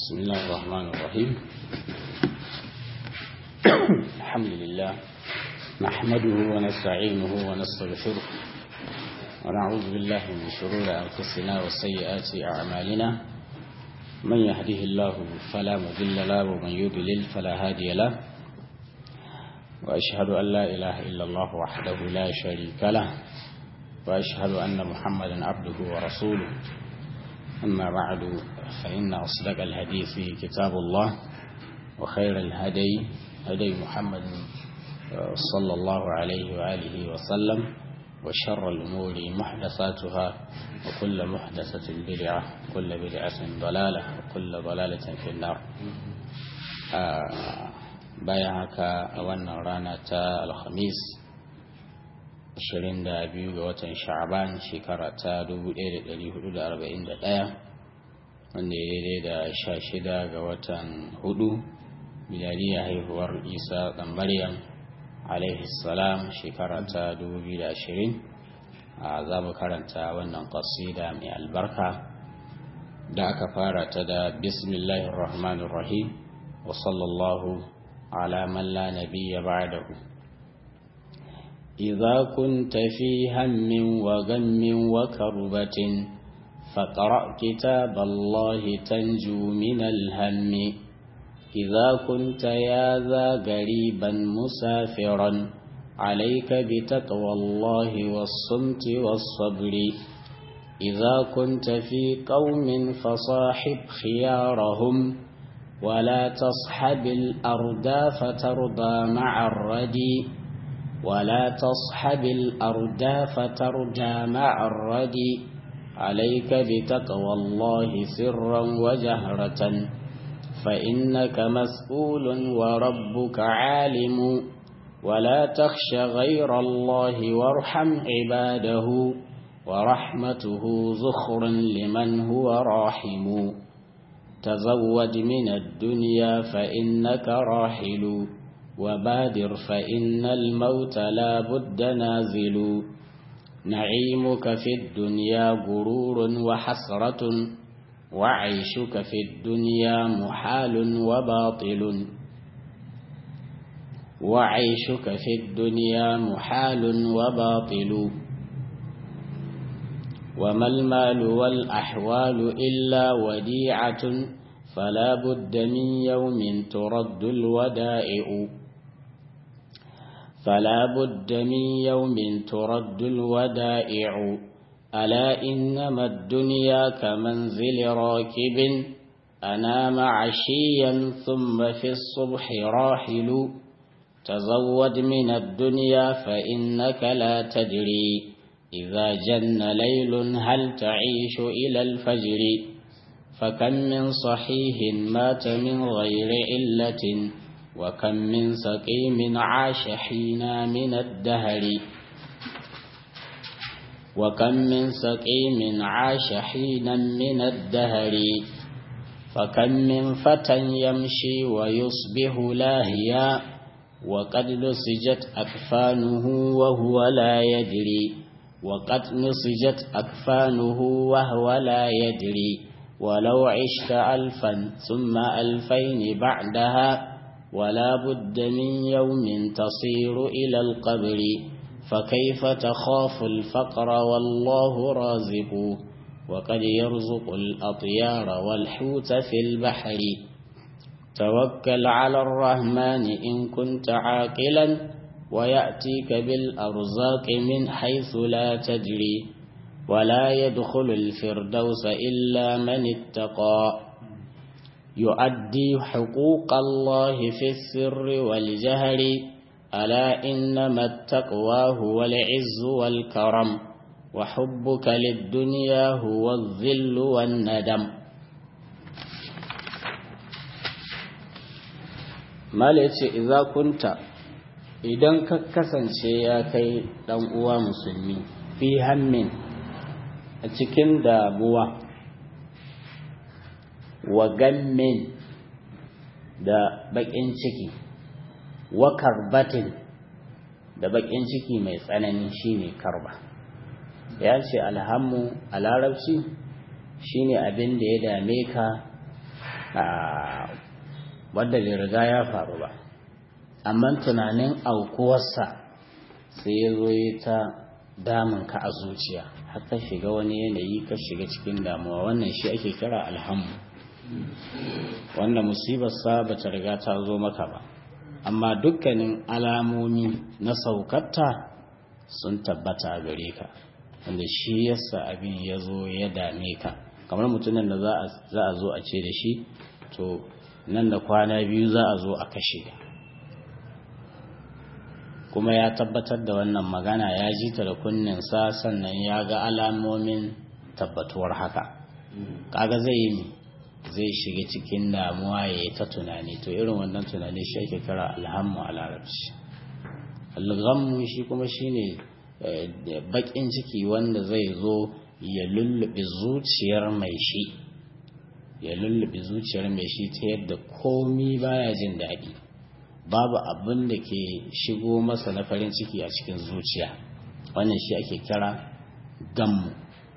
بسم الله الرحمن الرحيم الحمد لله نحمده ونستعينه ونستغفره ونعوذ بالله من شرور أنفسنا وسيئات أعمالنا من يهده الله فلا مضل له ومن يضلل فلا هادي له وأشهد أن لا إله إلا الله وحده لا شريك له وأشهد أن محمدا عبده ورسوله أما بعد فإن أصدق الحديث كتاب الله وخير الهدي هدي محمد صلى الله عليه وآله وسلم وشر الأمور محدثاتها وكل محدثة بدعة وكل بدعة ضلالة وكل ضلالة في النار bayan haka a wannan rana ta alhamis 22 ga watan sha'aban shekara ta 1441 wanda ya daidai da 16 ga watan hudu miladiyar haihuwar isa ɗan maryam alaihi salam shekara ta 2020 a za mu karanta wannan ƙasida mai albarka da aka fara ta da bismillahir rahmanir rahim wa sallallahu على من لا نبي بعده إذا كنت في هم وغم وكربة فقرأ كتاب الله تنجو من الهم إذا كنت يا ذا قريبا مسافرا عليك بتقوى الله والصمت والصبر إذا كنت في قوم فصاحب خيارهم ولا تصحب الأردى فترضى مع الردي ولا تصحب الأردى فترجى مع الردي عليك بتقوى الله سرا وجهرة فإنك مسؤول وربك عالم ولا تخش غير الله وارحم عباده ورحمته زخر لمن هو راحم تزود من الدنيا فإنك راحل وبادر فإن الموت لا بد نازل نعيمك في الدنيا غرور وحسرة وعيشك في الدنيا محال وباطل وعيشك في الدنيا محال وباطل وما المال والأحوال إلا وديعة فلا بد من يوم ترد الودائع فلا بد من يوم ترد الودائع ألا إنما الدنيا كمنزل راكب أنام عشيا ثم في الصبح راحل تزود من الدنيا فإنك لا تدري إذا جن ليل هل تعيش إلى الفجر فكم من صحيح مات من غير علة وكم من سقيم عاش حينا من الدهر وكم من سقيم عاش حينا من الدهر فكم من فتى يمشي ويصبح لاهيا وقد نسجت أكفانه وهو لا يدري وقد نسجت أكفانه وهو لا يدري ولو عشت ألفا ثم ألفين بعدها ولا بد من يوم تصير إلى القبر فكيف تخاف الفقر والله رازق وقد يرزق الأطيار والحوت في البحر توكل على الرحمن إن كنت عاقلا ويأتيك بالأرزاق من حيث لا تدري ولا يدخل الفردوس إلا من اتقى يؤدي حقوق الله في السر والجهر ألا إنما التقوى هو العز والكرم وحبك للدنيا هو الذل والندم ما إذا كنت idan ka kasance ya kai ɗan uwa musulmi fi hammin a cikin damuwa wa gammin da baƙin ciki wa karbatin da baƙin ciki mai tsanani shine karba ya ce alhammu a larabci shine abin da ya dame ka wadda bai riga ya faru ba amma tunanin aukuwarsa sai ya zo yi ta damun ka a zuciya har ka shiga wani yanayi ka shiga cikin damuwa wannan shi ake kira alhammu wanda musibarsa ba ta riga ta zo maka ba amma dukkanin alamomi na saukarta sun tabbata a gare ka wanda shi yasa abin ya zo ya dame ka kamar mutumin da za a zo a ce da shi to nan da kwana biyu za a zo a kashe kuma ya tabbatar da wannan magana ya ji ta da kunninsa sannan ya ga alamomin tabbatuwar haka kaga zai yi zai shiga cikin damuwa ya yi ta tunani to irin wannan tunani shi ake kira alhammu a larabci alghammu shi kuma shine bakin ciki wanda zai zo ya lullube zuciyar mai shi ya lullube zuciyar mai shi ta yadda komi baya jin daɗi babu abin da ke shigo masa na farin ciki a cikin zuciya wannan shi ake kira gammu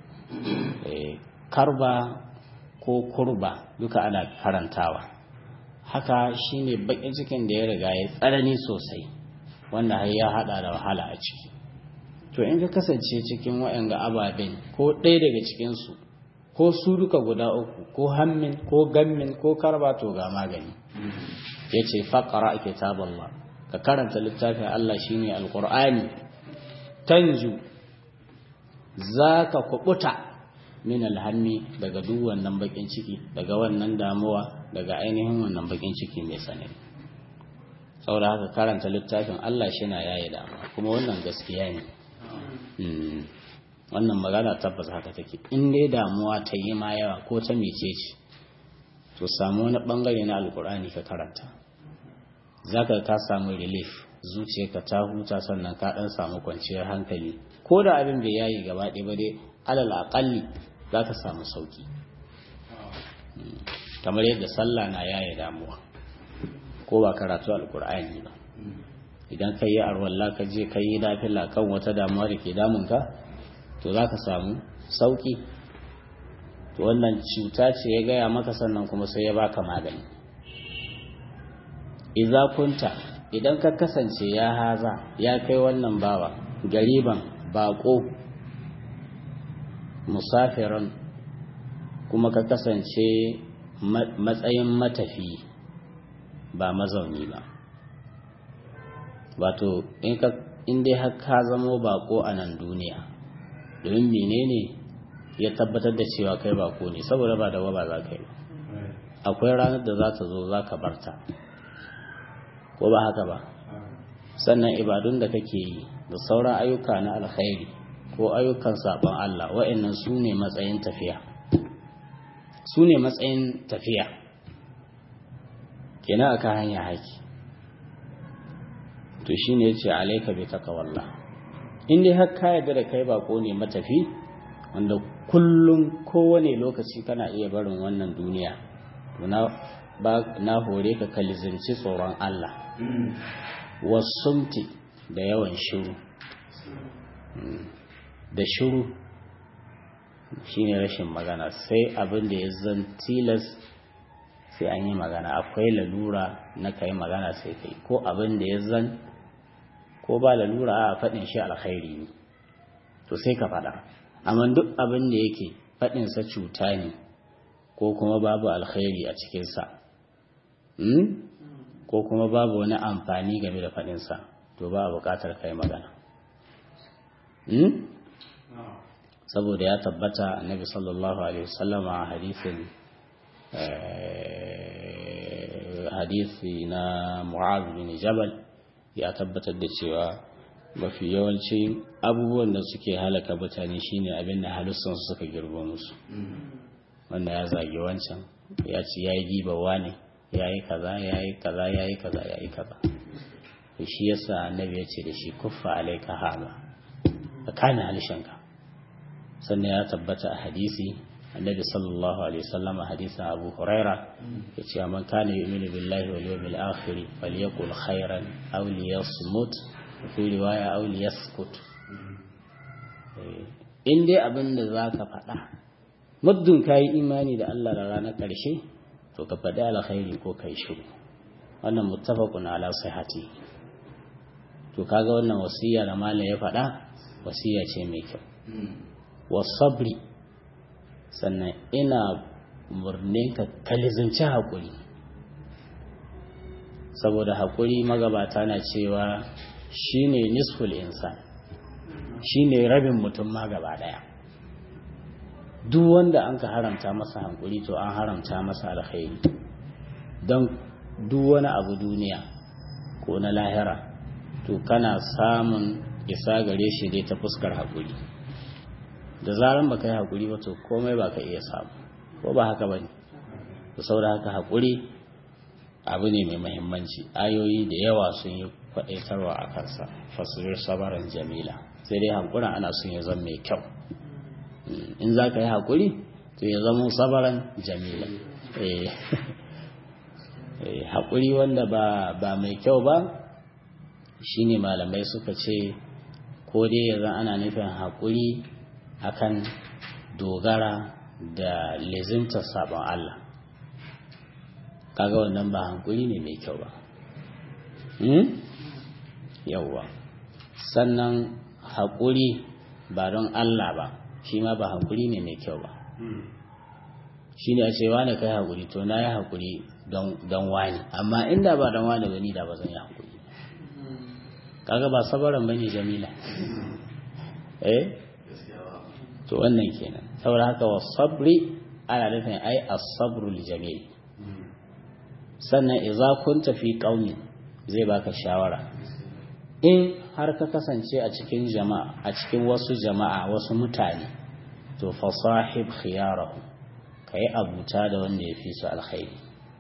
karba ko kurba duka ana karantawa haka shine bakin cikin da ya riga ya tsanani sosai wanda har ya hada da wahala a ciki to in ka kasance cikin waɗanga ababen ko ɗaya daga cikinsu ko su duka guda uku ko hammin ko gammin ko karba to ga magani ya ce faƙara a kitaballah ka karanta littafin Allah shine alƙur'ani tanju za ka kuɓuta min alhammi daga duk wannan bakin ciki daga wannan damuwa daga ainihin wannan bakin ciki mai tsanani saboda haka karanta littafin Allah shi na yaye damuwa kuma wannan gaskiya ne wannan magana tabbas haka take in dai damuwa ta yi ma yawa ko ta mece ce to samu wani bangare na alkur'ani ka karanta zaka ka samu relief zuciyarka ta huta sannan ka dan samu kwanciyar hankali ko da abin bai yayi gaba ɗaya ba dai alal aqalli zaka samu sauki kamar yadda sallah na yaye damuwa ko ba karatu alkur'ani ba idan ka yi arwalla ka je ka yi nafila kan wata damuwa da ke damunka to za ka samu sauki to wannan cuta ce ya gaya maka sannan kuma sai ya baka magani idza kunta idan ka kasance ya haza ya kai wannan bawa gariban bako musafiran kuma ka kasance matsayin matafi ba mazauni ba wato in dai har ka zamo bako a nan duniya domin menene ya tabbatar da cewa kai bako ne saboda ba da ba za ka yi akwai ranar da za ta zo za ka barta ko ba haka ba sannan ibadun da kake yi da sauran ayyuka na alkhairi ko ayyukan sabon Allah wa'annan su ne matsayin tafiya su ne matsayin tafiya kenan aka hanya haki to shine yace alayka bi taqwallah in dai har ka yarda da kai bako ne matafi wanda kullum kowane lokaci kana iya barin wannan duniya to na ba na hore ka kalizanci tsoron Allah wasumti da yawan shiru da shiru shine rashin magana sai abin da ya zan tilas sai an yi magana akwai lalura na kai magana sai kai ko abin da ya zan ko ba lalura a faɗin shi alkhairi ne to sai ka faɗa amma duk abin da yake faɗinsa cuta ne ko kuma babu alkhairi a cikinsa ko kuma babu wani amfani game da faɗinsa to ba a buƙatar kai magana saboda ya tabbata annabi sallallahu alaihi wasallam a hadisin hadisi na mu'az bin jabal ya tabbatar da cewa mafi yawanci abubuwan da suke halaka mutane shine abin da halussan su suka girbo musu wanda ya zage wancan ya ci ya yi gibawa ne ya yi kaza ya yi kaza ya yi kaza ya yi kaza to shi yasa annabi ya ce da shi kuffa alaika hama ka kame halishanka sannan ya tabbata a hadisi annabi sallallahu alaihi wasallam a hadisin abu huraira ya ce man kana yu'minu billahi wal yawmil akhir falyaqul khairan aw liyasmut fi riwaya aw liyaskut in dai abin da zaka faɗa muddin kayi imani da Allah da ranar ƙarshe to ka faɗi alkhairi ko kai shiru wannan muttafaqun ala sihhati to kaga wannan wasiya da malam ya faɗa wasiya ce mai kyau wasabri sannan ina murnin ka kalizinci haƙuri saboda haƙuri magabata na cewa shine nisful insan shine rabin mutum ma gaba ɗaya duk wanda an ka haramta masa haƙuri to an haramta masa alkhairi don duk wani abu duniya ko na lahira to kana samun isa gare shi dai ta fuskar haƙuri da zaran baka yi haƙuri ba to komai baka iya samu ko ba haka bane to saboda haka haƙuri abu ne mai muhimmanci ayoyi da yawa sun yi kwaɗaitarwa a kansa fasir sabaran jamila sai dai haƙurin ana son ya zama mai kyau in za ka yi haƙuri to ya zama sabaran jamila haƙuri wanda ba mai kyau ba shine malamai suka ce ko dai yanzu ana nufin haƙuri akan dogara da lezimtar sabon Allah kaga wannan ba hankuri ne mai kyau ba yauwa sannan haƙuri ba don Allah ba shi ma ba haƙuri ne mai kyau ba shi ne a ce wane kai haƙuri to na yi haƙuri don wani amma inda ba don wani gani da ba zan yi haƙuri kaga ba sabaran bane jamila eh to wannan kenan saboda haka wa sabri ana nufin ai as-sabrul jamil sannan idza kunta fi qaumin zai baka shawara in har ka kasance a cikin jama'a a cikin wasu jama'a wasu mutane to fa sahib khiyarahu kai abuta da wanda ya fi su alkhairi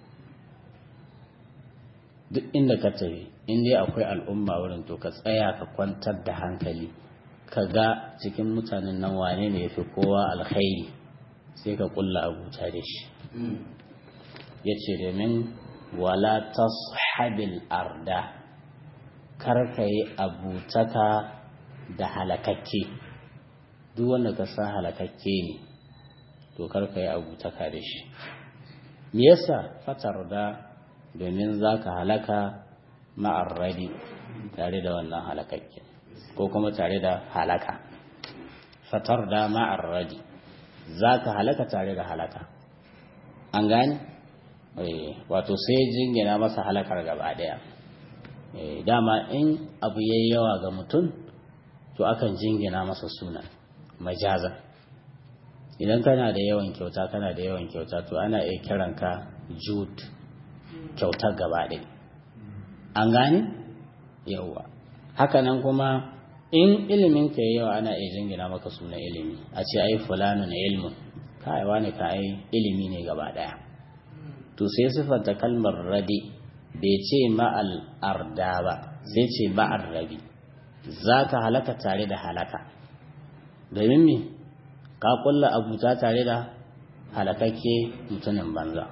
duk inda ka tafi in dai akwai al'umma wurin to ka tsaya ka kwantar da hankali ka ga cikin mutanen nan wane ne ya fi kowa alkhairi sai ka kulla abuta da shi ya ce domin wala tashabil arda kar ka yi abutaka da halakakke duk wanda ka san halakakke ne to kar ka yi abutaka da shi me yasa fatar da domin za ka halaka ma'arradi tare da wannan halakakke ko kuma tare da halaka fatar da ma'arradi za ka halaka tare da halaka an gani wato sai jingina masa halakar gaba daya dama in abu yayi yawa ga mutum to akan jingina masa suna majaza idan kana da yawan kyauta kana da yawan kyauta to ana iya kiranka jud kyautar gaba ɗaya an gane yawa hakanan kuma in ilimin ka yawa ana iya jingina maka suna ilimi a ce ai fulanun ilmun kai wani ka ai ilimi ne gaba ɗaya to sai siffanta kalmar radi bai ce ma'al arda ba sai ce ma'ar rabi za ka halaka tare da halaka domin me ka kulla abuta tare da halakakke mutumin banza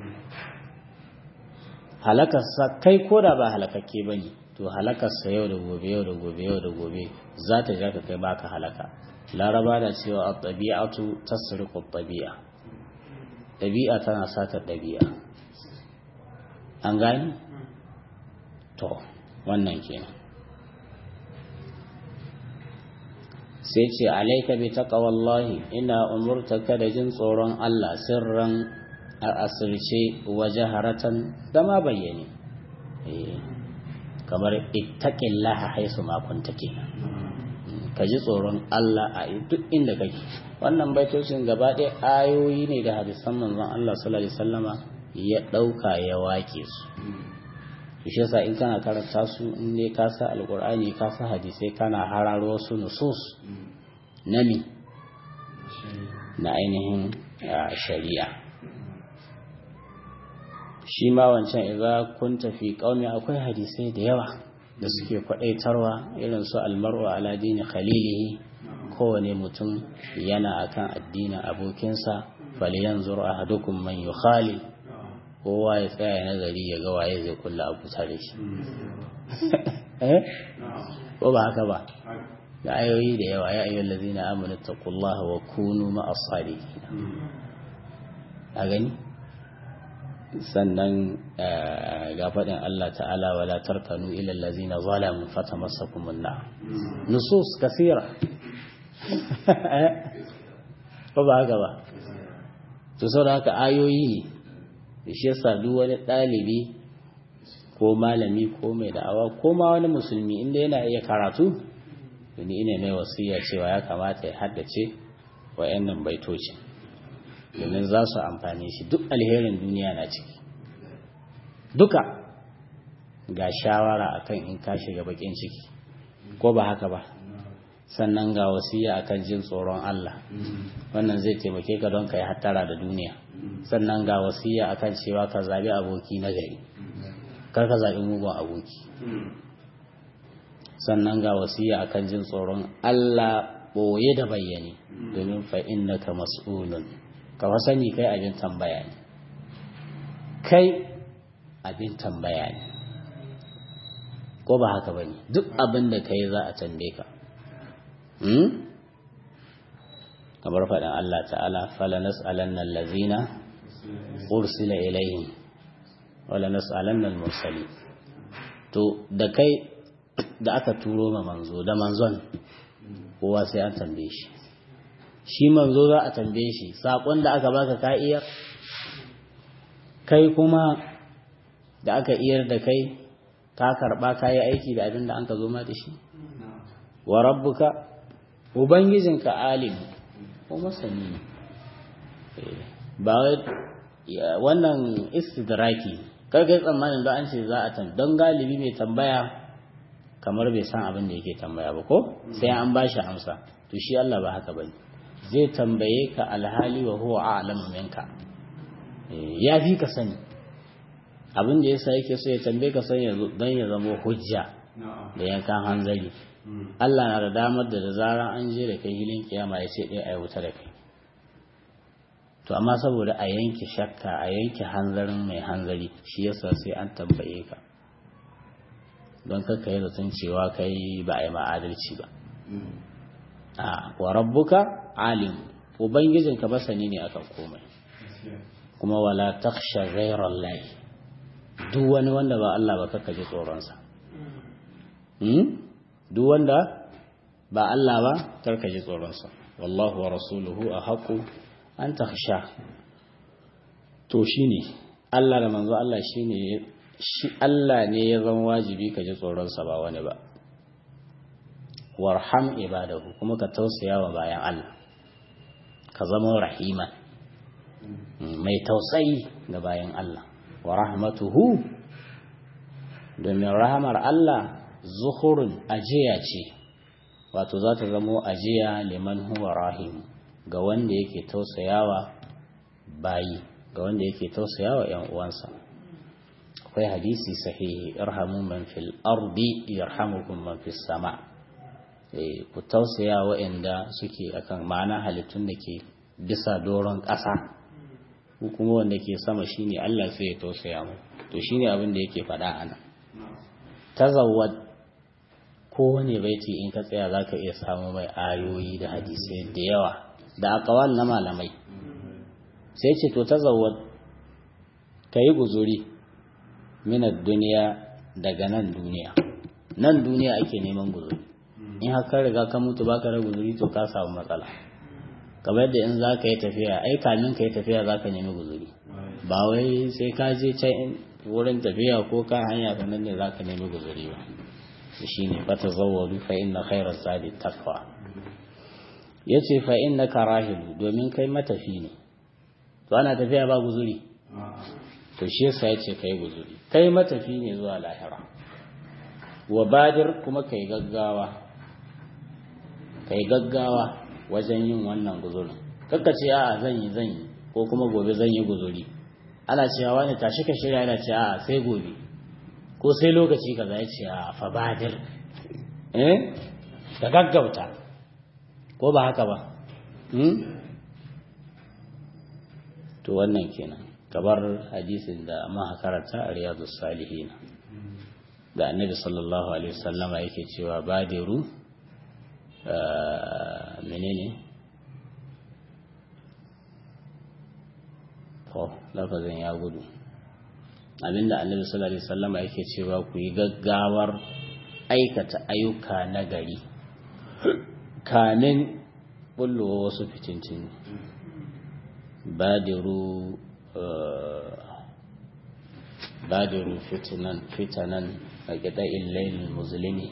halakarsa kai ko da ba halakakke ba ne to halakarsa yau da gobe yau da gobe yau da gobe za ta ja ka kai baka halaka laraba da cewa a ɗabi'atu tasriqu ɗabi'a ɗabi'a tana sata ɗabi'a an gani to wannan kenan sai ce alaika bi taqwallahi ina umurtaka da jin tsoron Allah sirran a asirce wa jaharatan da ma bayyane kamar ittaqillaha haisu ma kunta kenan ka ji tsoron Allah a duk inda kake wannan baitocin gaba ɗaya ayoyi ne da hadisan manzon Allah sallallahu alaihi wasallama ya ɗauka ya wake su shi yasa in kana karanta su in dai ka sa alqur'ani ka sa hadisai kana hararo wasu nusus nami na ainihin shari'a shi ma wancan idza kunta fi qaumi akwai hadisai da yawa da suke kwadaitarwa irin su almar'u ala dini khalilihi kowane mutum yana akan addinin abokinsa falyanzur ahadukum man yukhalil kowa ya tsaya nazari ya ga waye zai kulla abu tare shi ko ba haka ba da ayoyi da yawa ya ayyuhal ladzina amanu taqullaha wa kunu ma'as sadiqin a gani sannan ga faɗin Allah ta'ala wala tarkanu ila allazina zalamu fatamassakum an-nar nusus kathira ba ba haka ba to saboda haka ayoyi ne shi yasa duk wani ɗalibi ko malami ko mai da'awa ko ma wani musulmi inda yana iya karatu ni ina mai wasiya cewa ya kamata ya haddace wa'annan baitocin domin za su amfani shi duk alherin duniya na ciki duka ga shawara akan in ka shiga bakin ciki ko ba haka ba sannan ga wasiya akan jin tsoron Allah wannan zai taimake ka don ka yi hattara da duniya sannan ga wasiya akan cewa ka zabi aboki na gari kar ka zabi mugun aboki sannan ga wasiya akan jin tsoron Allah boye da bayyane domin fa innaka mas'ulun ka sani kai abin tambaya ne kai abin tambaya ne ko ba haka bane duk abin da kai za a tambaye ka kamar faɗin Allah ta'ala fala nas'alanna allazina ursila ilayhim wala nas'alanna al-mursalin to da kai da aka turo ma manzo da manzon kowa sai an tambaye shi shi manzo za a tambaye shi sakon da aka baka ka iya kai kuma da aka iyar da kai ka karba ka yi aiki da abin da an ka zo ma da shi wa rabbuka ubangijinka alim ko masani ne ba wannan istidraki kar kai tsammanin da an ce za a tam don galibi mai tambaya kamar bai san abin da yake tambaya ba ko sai an ba shi amsa to shi Allah ba haka bane zai tambaye ka alhali wa huwa a'lamu minka ya fi ka sani abin da yasa yake so ya tambaye ka sani don ya zama hujja da yankan hanzari Allah na da damar da da zaran an je da kai hilin kiyama ya ce ɗaya a wuta da kai to amma saboda a yanke shakka a yanke hanzarin mai hanzari shi yasa sai an tambaye ka don kakka yi zaton cewa kai ba a yi ma'adalci ba a wa rabbuka alim ubangijinka masani ne akan komai kuma wala taksha ghairar lahi duk wani wanda ba Allah ba kakka ji tsoronsa duk wanda ba Allah ba karka ji tsoronsa wallahu wa rasuluhu a haƙu an taksha to shine Allah da manzo Allah shine shi Allah ne ya zama wajibi ka ji tsoronsa ba wani ba warham ibadahu kuma ka tausaya wa bayan Allah ka zama rahima mai tausayi ga bayan Allah wa rahmatuhu domin rahamar Allah zuhurun ajiya ce wato za ta zamo ajiya liman huwa rahim ga wanda yake tausayawa bayi ga wanda yake tausayawa yan uwansa akwai hadisi sahihi irhamu man fil ardi yarhamukum man fis sama ku tausaya waɗanda suke akan ma'ana halittun da ke bisa doron ƙasa ko kuma wanda ke sama shine Allah sai ya tausaya mu to shine abin da yake faɗa ana tazawwad kowane baiti in ka tsaya zaka iya samu mai ayoyi da hadisai da yawa da akawal na malamai sai ce to tazawwad kayi guzuri minad duniya daga nan duniya nan duniya ake neman guzuri in haka riga ka mutu baka da guzuri to ka samu matsala kamar da in za ka yi tafiya ai kamin ka yi tafiya za ka nemi guzuri ba wai sai ka je can wurin tafiya ko ka hanya ka nan ne za ka nemi guzuri ba shi ne fata zawwaru fa inna khairar zadi takwa ya ce fa inna ka rahilu domin kai matafi ne to ana tafiya ba guzuri to shi yasa ya ce kai guzuri kai matafi ne zuwa lahira wa badir kuma kai gaggawa kai gaggawa wajen yin wannan guzurin kakka ce a'a zan yi zan yi ko kuma gobe zan yi guzuri ana cewa wani tashi ka shirya yana ce a'a sai gobe ko sai lokaci kaza ya ce a fa badir eh ka gaggauta ko ba haka ba to wannan kenan kabar hadisin da ma karanta a riyadus salihin da annabi sallallahu alaihi wasallama yake cewa badiru menene to lafazin ya gudu abinda annabi sallallahu alaihi wasallama yake cewa ku yi gaggawar aikata ayyuka na gari kamin bullowa wasu fitintini badiru badiru fitanan fitanan a gida illailin musulmi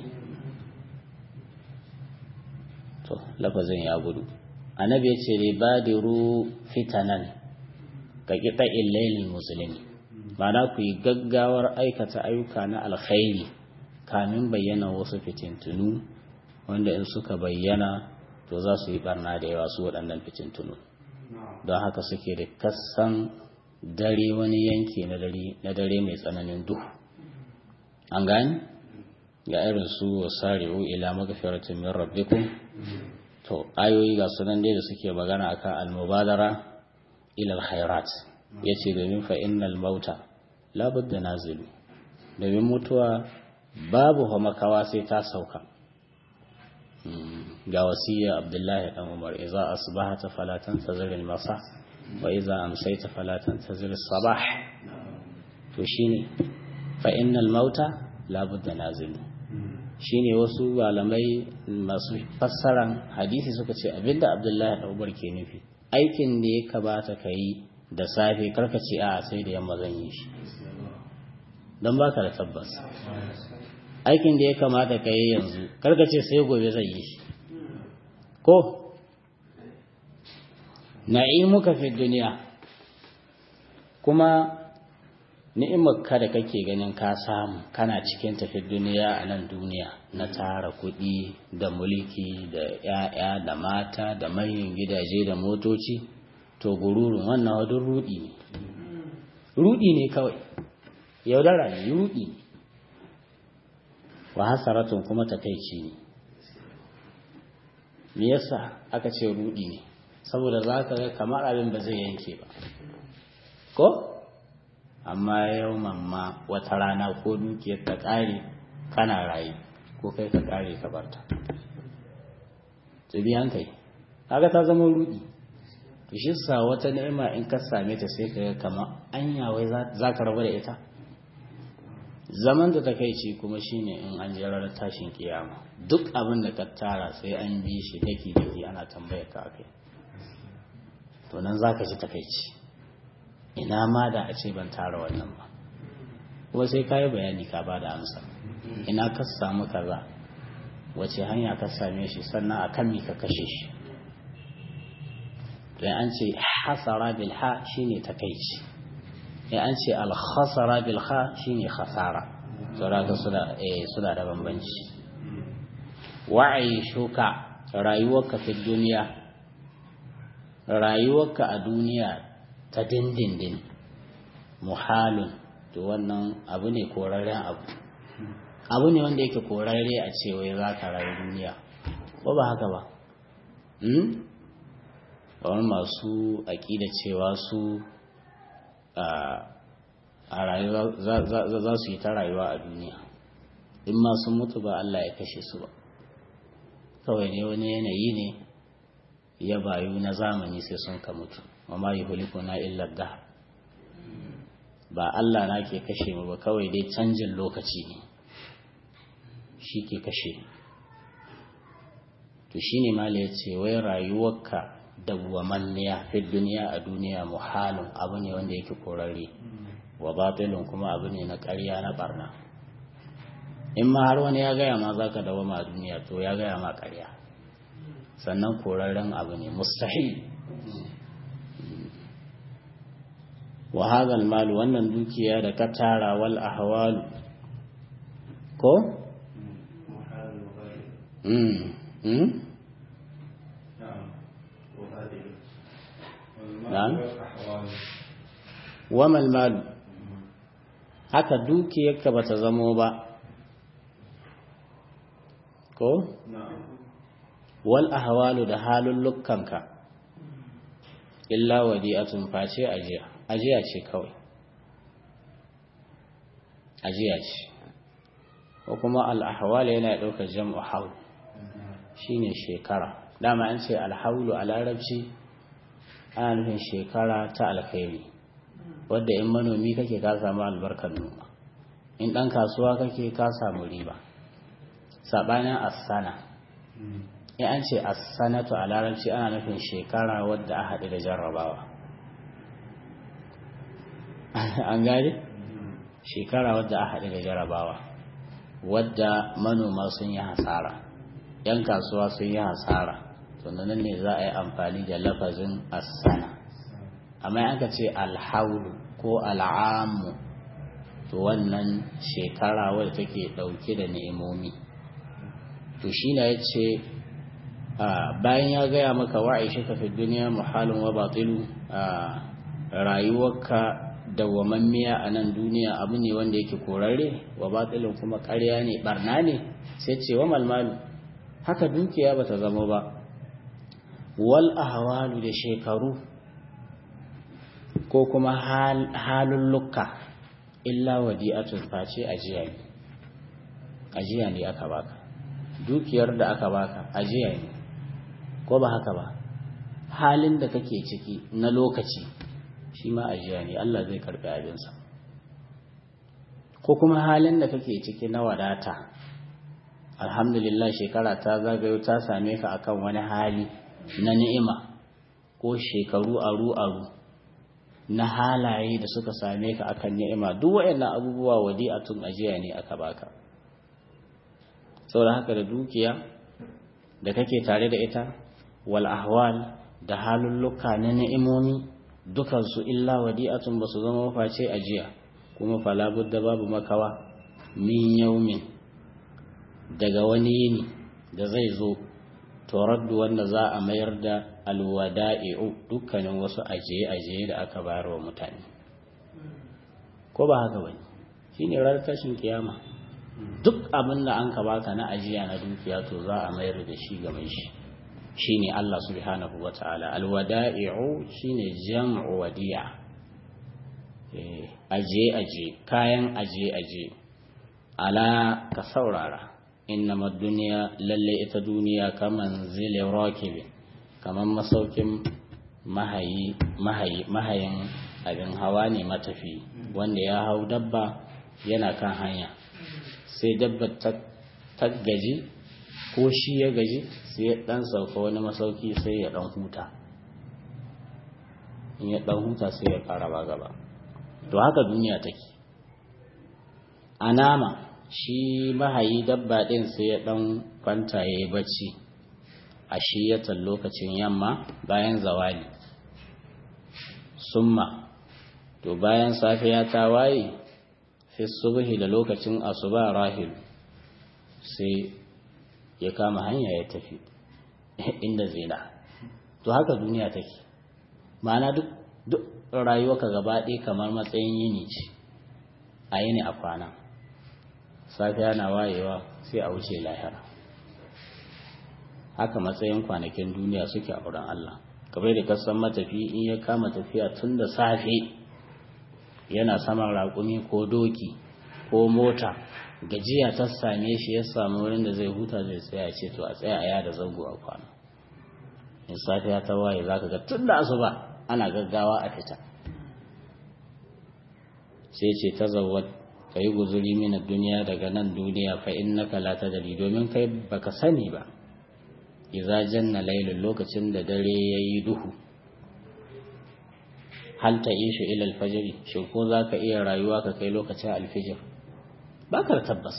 to lafazin ya gudu annabi ya ce badiru fitanan ka gida illailin musulmi ma'ana ku yi gaggawar aikata ayyuka na alkhairi kamin bayyana wasu fitintunu wanda in suka bayyana to za su yi barna da yawa su waɗannan fitintunu don haka suke da kasan dare wani yanki na dare mai tsananin duhu an gani ga irin su wasari'u ila magfiratin min rabbikum to ayoyi ga sunan dai da suke magana akan almubadara ila alkhairat yace domin fa innal mauta la budda nazilu domin mutuwa babu makawa sai ta sauka ga wasiya abdullahi dan umar idza asbahata fala tantazir al-masa wa idza amsayta fala tantazir as-sabah to shine fa innal mauta la budda nazil shine wasu malamai masu fassaran hadisi suka ce abinda abdullahi dan umar ke nufi aikin da ya kabata kai da safe karka ce a sai da yamma zan yi shi don baka da tabbas aikin da ya kamata ka yi yanzu karka ce sai gobe zai yi shi ko na'imuka fi duniya kuma ni'imar ka da kake ganin ka samu kana cikin tafi duniya a nan duniya na tara kuɗi da mulki da 'ya'ya da mata da manyan gidaje da motoci to gururun wannan wadun rudi ne rudi ne kawai yaudara ne rudi ne wa hasaratun kuma takaici ne me yasa aka ce rudi ne saboda za ka ga kamar abin ba zai yanke ba ko amma yau mamma wata rana ko dukiyar ta ƙare kana raye ko kai ka ƙare ka barta tsibi hankali kaga ta zama rudi to shi sa wata ni'ima in ka same ta sai ka ga kamar anya wai za ka rabu da ita zaman da takaici kuma shine in an je ranar tashin kiyama duk abin da ka tara sai an bi shi daki daki ana tambayar ka akai to nan zaka ji takaici ina ma da a ce ban tara wannan ba kuma sai ka yi bayani ka ba da amsa ina ka samu kaza wace hanya ka same shi sannan a kan ka kashe shi to an ce hasara bil ha shine takaici ya an ce alkhasara bil kha shine khasara saboda suna eh suna da bambanci wa'i shuka rayuwarka fi duniya rayuwarka a duniya ta dindindin muhalun to wannan abu ne korarren abu abu ne wanda yake korarre a ce wai za ka rayu duniya ko ba haka ba kamar masu aƙida cewa su a rayuwa za su yi ta rayuwa a duniya in ma sun mutu ba Allah ya kashe su ba kawai ne wani yanayi ne ya bayu na zamani sai sun ka mutu amma yi huliku na illar da ba Allah na ke kashe mu ba kawai dai canjin lokaci ne shi ke kashe to shi ne mala ya ce wai rayuwarka dawwamanniya fi duniya a duniya muhalin abu ne wanda yake korarre wa batilun kuma abu ne na ƙarya na barna in ma har wani ya gaya ma za ka dawama a duniya to ya gaya ma ƙarya sannan korarren abu ne mustahil wa hadal malu wannan dukiya da ka tara wal ahwalu ko mm mm na'am wa mal malu haka dukiyarka bata zamo ba ko wal ahwalu da halullukanka illa wadi'atun face ajiya ajiya ce kawai ajiya ce ko kuma al-ahwal yana daukar jam'u haul shine shekara dama an ce al-haulu a larabci ana nufin shekara ta alkhairi wadda in manomi kake ka samu albarkar noma in ɗan kasuwa kake ka samu riba saɓanin asana in an ce asanatu a larabci ana nufin shekara wadda a haɗu da jarrabawa an gane shekara wadda a haɗu da jarrabawa wadda manoma sun yi hasara 'yan kasuwa sun yi hasara nan ne za a yi amfani da lafazin asana amma an ka ce alhaulu ko al'amu to wannan shekara wadda take ɗauke da ni'imomi to shi na ya ce bayan ya gaya maka wa'aishi ka fi duniya muhalin wa batilu rayuwarka dawwamammiya a nan duniya abu ne wanda yake korarre wa batilin kuma ƙarya ne barna ne sai ce wa malmalu haka dukiya bata zama ba wal ahwalu da shekaru ko kuma halulluka illa wadi'atun face ajiya ne ajiya ne aka baka dukiyar da aka baka ajiya ne ko ba haka ba halin da kake ciki na lokaci shi ma ajiya ne Allah zai karbi abinsa ko kuma halin da kake ciki na wadata alhamdulillah shekara ta zagayo ta same ka akan wani hali na ni'ima ko shekaru aru aru na halaye da suka same ka akan ni'ima duk waɗannan abubuwa wadi'atun ajiya ne aka baka saboda haka da dukiya da kake tare da ita wal ahwal da halulluka na ni'imomi dukansu illa wadi'atun ba su zama face ajiya kuma fala budda babu makawa min yaumin daga wani yini da zai zo turaddu wanda za a mayar da alwada'i'u dukkanin wasu ajiye-ajiye da aka bayar wa mutane ko ba haka bane shine ranar tashin kiyama duk abin da an ka baka na ajiya na dukiya to za a mayar da shi ga mai shi shine Allah subhanahu wataala alwada'i'u shine jam'u wadi'a eh aje aje kayan aje aje ala ka saurara innama duniya lalle ita duniya kaman zile rakibin kaman masaukin mahayi mahayi mahayin abin hawa ne matafi wanda ya hau dabba yana kan hanya sai dabba ta gaji ko shi ya gaji sai ya dan sauka wani masauki sai ya dan huta in ya dan huta sai ya fara ba gaba to haka duniya take a nama shi mahayi dabba din sai ya dan kwanta ya yi bacci a shiyatan lokacin yamma bayan zawali summa to bayan safiya ta waye fi subhi da lokacin asuba rahil sai ya kama hanya ya tafi inda zina to haka duniya take ma'ana duk duk rayuwarka gaba ɗaya kamar matsayin yini ce a yini a kwana safiya na wayewa sai a wuce lahira haka matsayin kwanakin duniya suke a wurin Allah kamar da kasan matafi in ya kama tafiya tun da safe yana saman raƙumi ko doki ko mota gajiya ta same shi ya samu wurin da zai huta zai tsaya ce to a tsaya a yada zango a kwana in safiya ta waye za ka ga tun da asuba ana gaggawa a fita sai ce ta zawad ka yi guzuri mina duniya daga nan duniya fa innaka la tadri domin kai baka sani ba idza janna laylun lokacin da dare yayi duhu hal ta ishu ila alfajr shin ko zaka iya rayuwa ka kai lokacin alfijir baka tabbas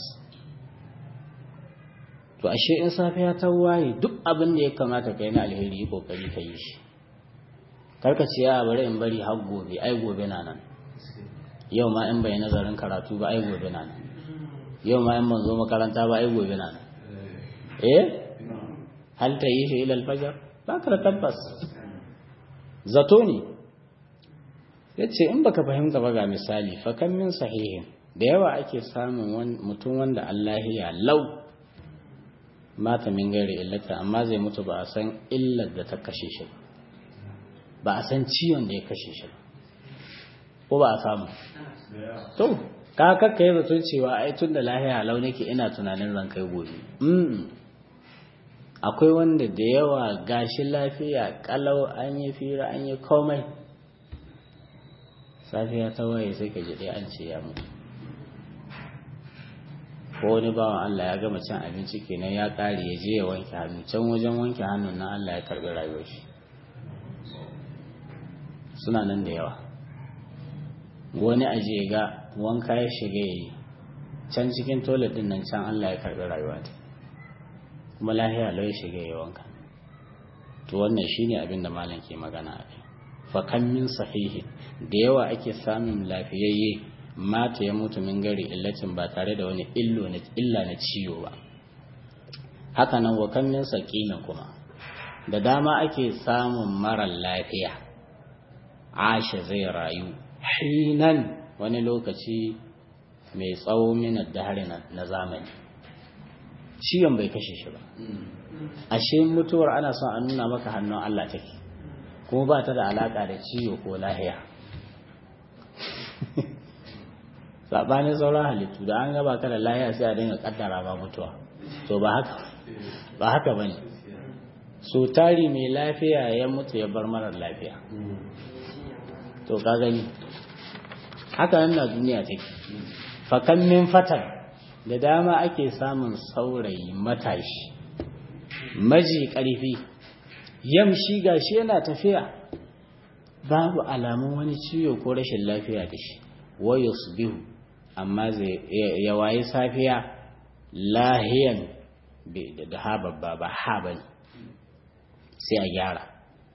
to ashe in safiya ta waye duk abin da ya kamata kai na alheri yi kokari ka yi shi karka ce ya bari in bari har gobe ai gobe na nan yau ma in bai nazarin karatu ba ai gobe na nan yau ma in ban zo makaranta ba ai gobe na nan eh hal ta yi shi ila alfajar ba ka da tabbas zato ne ya ce in baka fahimta ba ga misali fa kan min sahihin da yawa ake samun mutum wanda Allah ya lau mata min gari illata amma zai mutu ba a san illar da ta kashe shi ba a san ciwon da ya kashe shi ko ba a samu to ka kakka yi zaton cewa ai tun da lahiya lau nake ina tunanin zan kai gobe akwai wanda da yawa gashi lafiya kalau an yi fira an yi komai safiya ta waye sai ka ji ɗaya an ce ya mutu ko wani bawan Allah ya gama cin abinci kenan ya ƙare ya je ya wanke hannu can wajen wanke hannun nan Allah ya karɓi rayuwar shi suna nan da yawa wani aje ga wanka ya shiga ya yi can cikin toilet din nan can Allah ya karɓi rayuwa ta kuma lahiya lau ya shiga ya wanka to wannan shine abin da malam ke magana a kai fa kan min sahihi da yawa ake samun lafiyayye mata ya mutu min gari illacin ba tare da wani illo na illa na ciwo ba haka nan wa kan min saqimin kuma da dama ake samun mara lafiya ashe zai rayu hinan wani lokaci mai tsawo minar dahari na zamani ciwon bai kashe shi ba ashe mutuwar ana son a nuna maka hannun Allah take kuma ba ta da alaka da ciwo ko lahiya sabanin sauran halittu da an gaba ka da lahiya sai a dinga kaddara ba mutuwa to ba haka ba haka bane so tari mai lafiya ya mutu ya bar marar lafiya to ka gani haka nan na duniya take fakan min fatan da dama ake samun saurayi matashi maji ƙarfi yamshi gashi yana tafiya babu alamun wani ciwo ko rashin lafiya da shi wayo su biyu amma ya waye safiya lahiyan da ha babba ba ha ba ne sai a gyara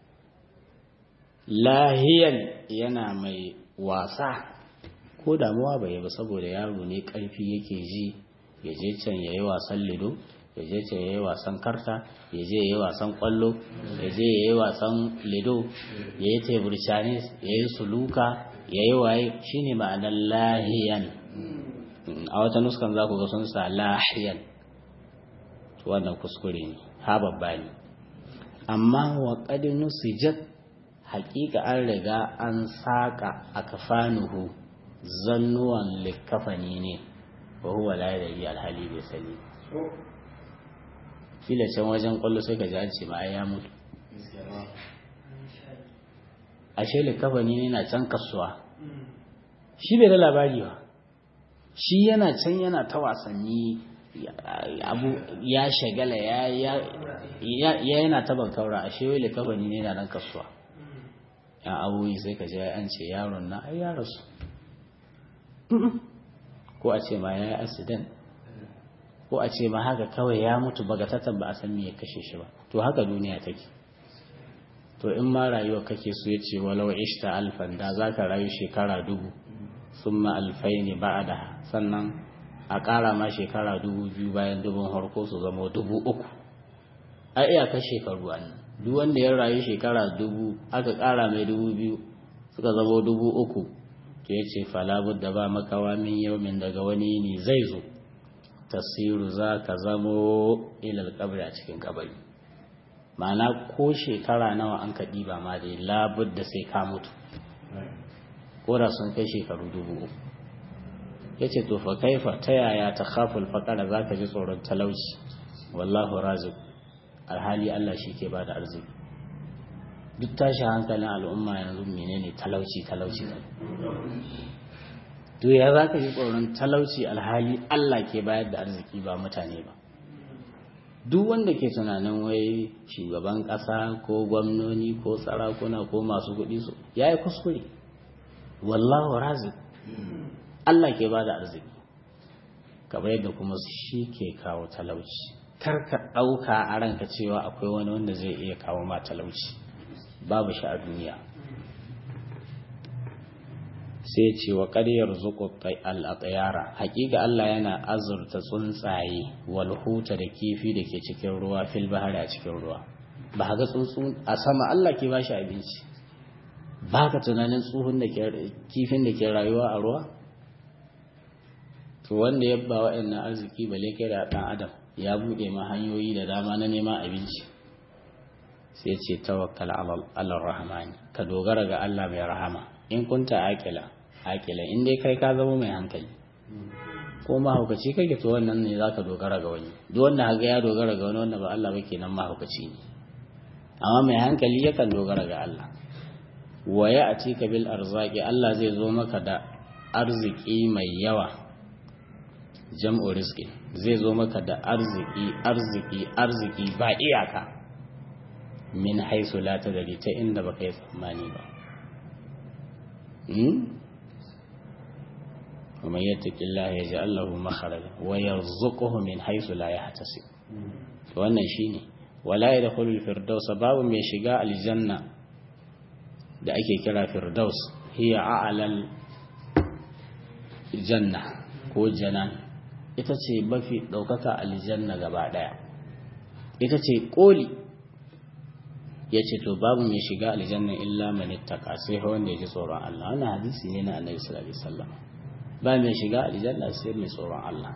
lahiyan yana mai wasa ko damuwa bai yi ba saboda yaro ne karfi yake ji ya je can ya yi wasan lido ya je can ya yi wasan karta ya je ya yi wasan kwallo ya je ya yi wasan lido ya yi tebur canis ya yi suluka ya yi waye shine ma'anar lahiyan a wata nuskan za ku ga sun sa lahiyan wannan kuskure ne ha babba ne amma wa ƙadinu sijat hakika an riga an saƙa a kafanuhu zannuwan likafani ne wa huwa la yadri alhali bai sani kila can wajen kwallo sai ka ji an ce ma ya mutu ashe likafani ne na can kasuwa shi bai da labari ba shi yana can yana ta wasanni abu ya shagala ya yana ta bankaura ashe wai likafani ne na nan kasuwa ya abubuwa sai ka ji an ce yaron na ai ya rasu ko a ce ma ya yi accident ko a ce ma haka kawai ya mutu bagatatan ba a san me ya kashe shi ba to haka duniya take to in ma rayuwa kake so ya ce walau ishta alfan da za ka rayu shekara dubu sun ma alfai ne ba da sannan a ƙara ma shekara dubu biyu bayan dubun harko su zama dubu uku a iyakar shekaru an duk wanda ya rayu shekara dubu aka ƙara mai dubu biyu suka zama dubu uku to ya ce falabud da ba makawa min yaumin daga wani ne zai zo tasiru za ka zamo ilal kabri a cikin kabari ma'ana ko shekara nawa an ka ɗiba ma dai labud da sai ka mutu ko da sun kai shekaru dubu uku ya ce to fa kaifa ta yaya ta khaful faƙara za ka ji tsoron talauci wallahu razik alhali Allah shi ke ba da arziki duk tashi hankalin al'umma yanzu menene talauci talauci to ya za ka ji tsoron talauci alhali Allah ke bayar da arziki ba mutane ba duk wanda ke tunanin wai shugaban ƙasa ko gwamnoni ko sarakuna ko masu kuɗi su ya yi kuskure wallahu razik Allah ke ba da arziki kamar yadda kuma shi ke kawo talauci kar ka ɗauka a ranka cewa akwai wani wanda zai iya kawo ma talauci babu shi a duniya sai ce wa ƙaryar zuƙo al'aƙayara haƙiƙa Allah yana azurta tsuntsaye walhuta da kifi da ke cikin ruwa fil bahari a cikin ruwa ba ga tsuntsu a sama Allah ke ba shi abinci ba ka tunanin tsuhun da ke kifin da ke rayuwa a ruwa to wanda ya ba waɗannan arziki bale kai da ɗan adam ya buɗe ma hanyoyi da dama na neman abinci sai ce tawakkal ala rahmani ka dogara ga Allah mai rahama in kunta akila akila in dai kai ka zama mai hankali ko mahaukaci kake to wannan ne zaka dogara ga wani duk wanda haga ya dogara ga wani wanda ba Allah ba kenan mahaukaci ne amma mai hankali yakan dogara ga Allah wa ya atika bil arzaki Allah zai zo maka da arziki mai yawa jam'u rizqi zai zo maka da arziki arziki arziki ba iyaka min haisu la tadri ta inda baka yi tsammani ba ومن يتق الله يجعل له مخرجا ويرزقه من حيث لا يحتسب wannan shine wala yadkhulu al-firdaus babu mai shiga aljanna da ake kira firdaus hiya a'lal janna ko janan ita ce mafi daukaka aljanna gaba daya ita ce koli yace to babu mai shiga aljanna illa man ittaqa sai wanda ya ji tsoron Allah wannan hadisi ne na Annabi sallallahu alaihi wasallam ba mai shiga aljanna sai mai tsoron Allah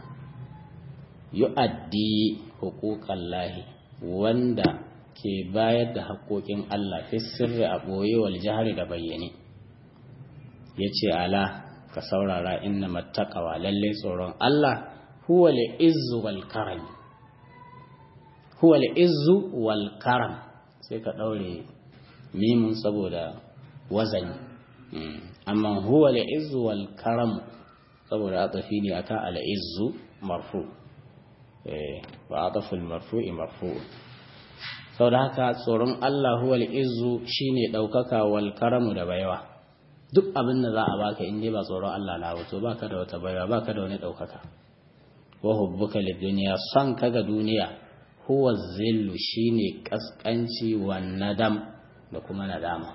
yu'addi huquqallahi wanda ke bayar da haƙoƙin Allah fi sirri a ɓoye wal jahari da bayyane yace ala ka saurara inna mattaqawa lalle tsoron Allah huwa izzu wal karam huwa izzu wal karam sai ka daure mimun saboda wazani amma huwa izzu wal karam saboda atafi ne akan al'izzu marfu ba ataful marfu'i marfu saboda haka tsoron Allah huwa al'izzu shine daukaka wal karamu da baiwa duk abin da za a baka in dai ba tsoron Allah na wato baka da wata baiwa baka da wani daukaka wa hubbuka lid dunya son kaga duniya huwa zillu shine kaskanci wa nadam da kuma nadama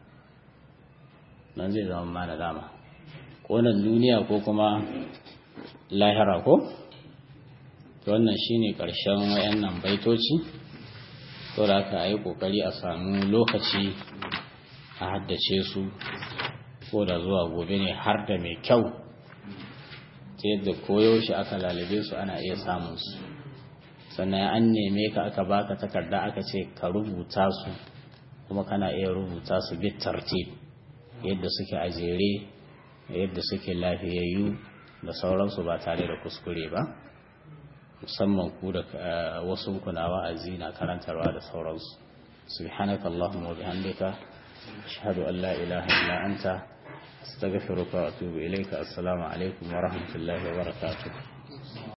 nan zai zama ma nadama ko nan duniya ko kuma lahira ko wannan shine karshen wayannan baitoci to da aka yi kokari a samu lokaci a haddace su ko da zuwa gobe ne har da mai kyau ta yadda koyaushe aka lalabe su ana iya samun su sannan an neme ka aka baka takarda aka ce ka rubuta su kuma kana iya rubuta su bit tartib yadda suke a jere yadda suke lafiyayyu da sauransu ba tare da kuskure ba musamman ku da wasu kuna wa'azi na karantarwa da sauransu subhanaka allahumma wa bihamdika ashhadu an la ilaha illa anta astaghfiruka wa atubu ilayka assalamu alaikum wa rahmatullahi wa barakatuh